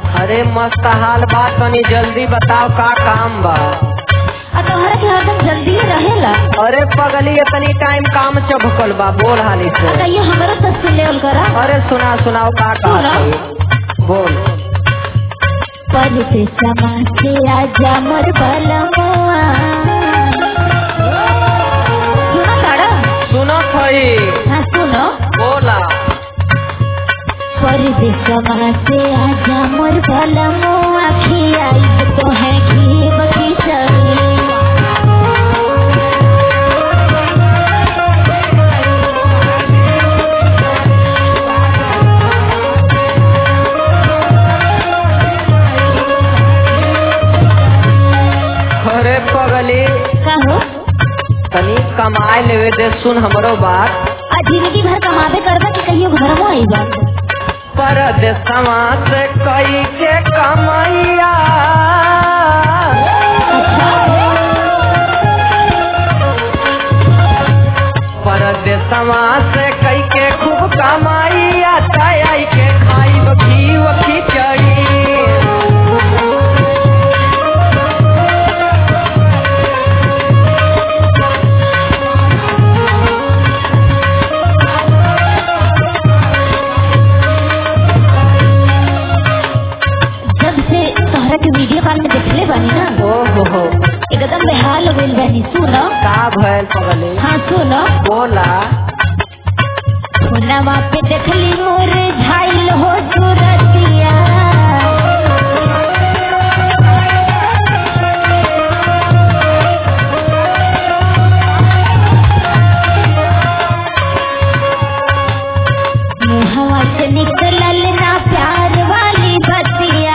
अरे मस्त हाल बा तनी जल्दी बताओ का काम बा आ तोहरा के हरदम जल्दी रहेला अरे पगली इतनी टाइम काम चभकल बा बोल हाली आ से कहियो हमरो तस्वीर लेवल करा अरे सुना सुनाओ का काम सुना। बोल परदेस समासे आजा मोर बलमुआ सुनो तारा सुनो थई हाँ सुनो बोला परदेस समासे आजा मोर बलमुआ खियाई तो है घी बकी चली अरे पगली कहो तनी कमाए लेवे दे सुन हमरो बात आ जिंदगी भर कमाबे करबा कि कहियो घर में आईबा परदेसवा से कई के कमैया परदेसवा से कई के खूब कमाइया तय के खाई घी वखी चढ़ी जब से तोहरा के वीडियो कॉल में देखले बानी ना ओ हो हो एकदम बेहाल हो गइल बानी सुनो का भैल पगली हाँ सुनो बोला फोनवा पे देखली मोर झाइल हो सूरतिया मुहवा से निकलल ना प्यार वाली बतिया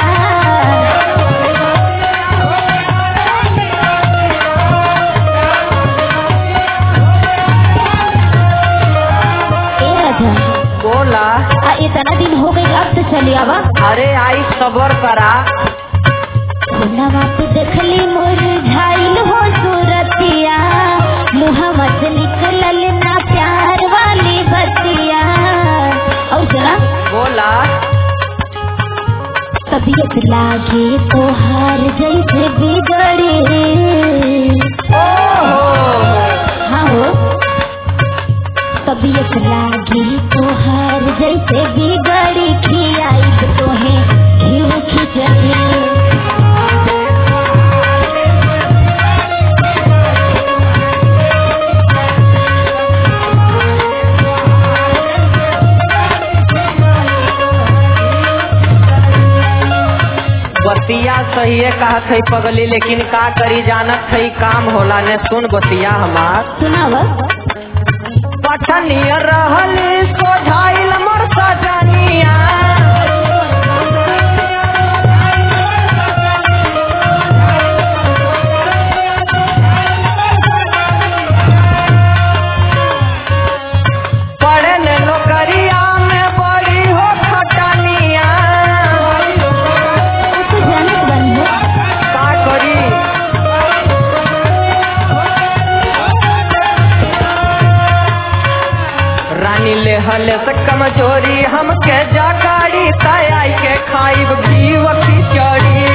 ए राजा बोला आ इतना दिन हो गई अब तो चली आवा अरे आई सबर करा नवा पे देखली मोर झाइल हो सूरतिया मुहम्मद से निकलल ना प्यार वाली बतिया और जरा बोला तबीयत लागे तो हार जैसे बिगड़े ओ हो हाँ हो तबीयत लागे तो हार जैसे बिगड़ी खियाई तो है घी खिचड़ी बतिया सही है कहा थई पगली लेकिन का करी जानत थई काम होला ने सुन बतिया हमार सुनावा पठनिया रहली सोझाइल मोर सजनिया पढ़े ने नौकरिया में बड़ी हो खटनिया तो जानत बनी हो का करी रानी ले हले से कमजोरी हमके जाकारी तय के खाइब जीव की चढ़ी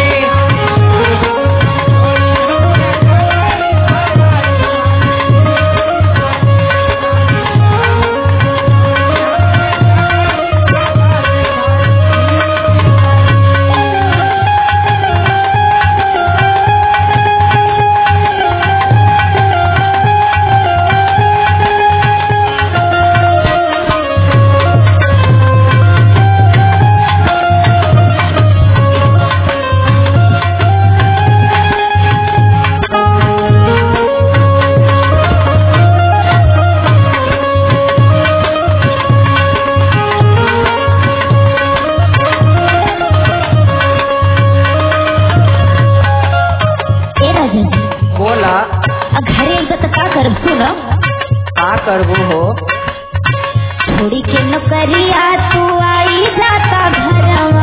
ए राजा जी बोला आ घरे आइबा तो का करब सुनो का करबू हो छोड़ी के नौकरिया तू आई जाता घरवा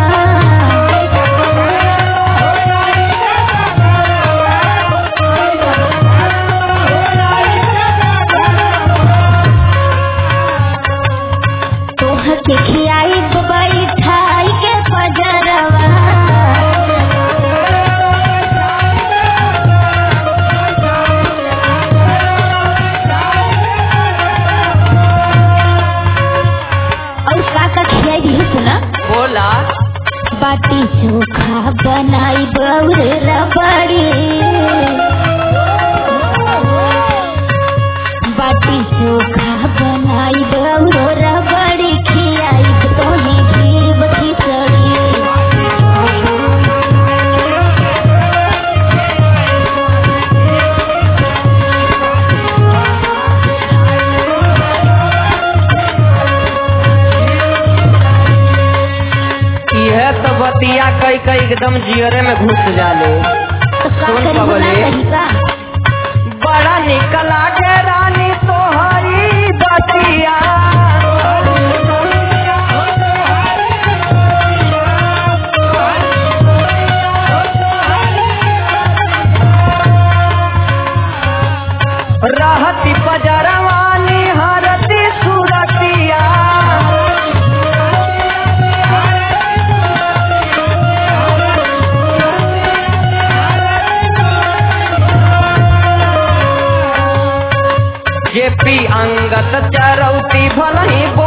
तोहर के खियाई तो बैठाई के पजरवा चोखा बनाई बउर रबड़ी बाटी चोखा बनाई बउर रबड़ी खियाई तोहे खीर खिचड़ी इहे तो बतिया कई कई एकदम जियरे में घुस जाले तो का सुन करी पगली। बना कही का बड़ा निकला के रानी तोहरी दतिया रहती पजरवानी हरती सुरतिया जेपी अंगत चरौती भलही बो